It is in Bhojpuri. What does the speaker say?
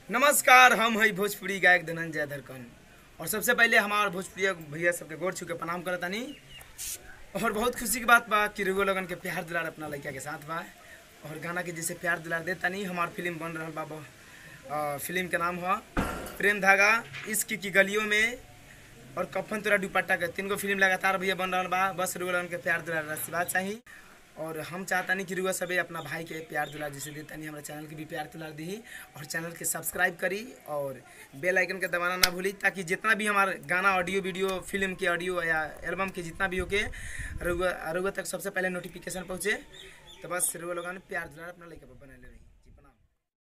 नमस्कार हम है भोजपुरी गायक धनंजय धरकन और सबसे पहले हमार भोजपुरी भैया सबके गोर छू के प्रणाम करतानी और बहुत खुशी की बात बा कि रुगो लगन के प्यार दुलार अपना लड़का के साथ बा और गाना के जैसे प्यार दुलार देतानी हमार फिल्म बन रहा बा बा- अ, फिल्म के नाम है प्रेम धागा इश्क की गलियों में और कफन तोरा दुपट्टा के तीन गो फिल्म लगातार भैया बन रहा बा बस रुगो लगन के प्यार दुलार आशीर्वाद चाहिए और हम चाहतानी कि रुआ सबे अपना भाई के प्यार दुलार जैसे देतानी हमारा चैनल के भी प्यार दुलार दी और चैनल के सब्सक्राइब करी और बेल आइकन के दबाना ना भूली ताकि जितना भी हमारा गाना ऑडियो वीडियो फिल्म के ऑडियो या एल्बम के जितना भी होके रुआ रुआ तक सबसे पहले नोटिफिकेशन पहुँचे तो बस रुआ लोगन प्यार दुलार अपना लेके बने रही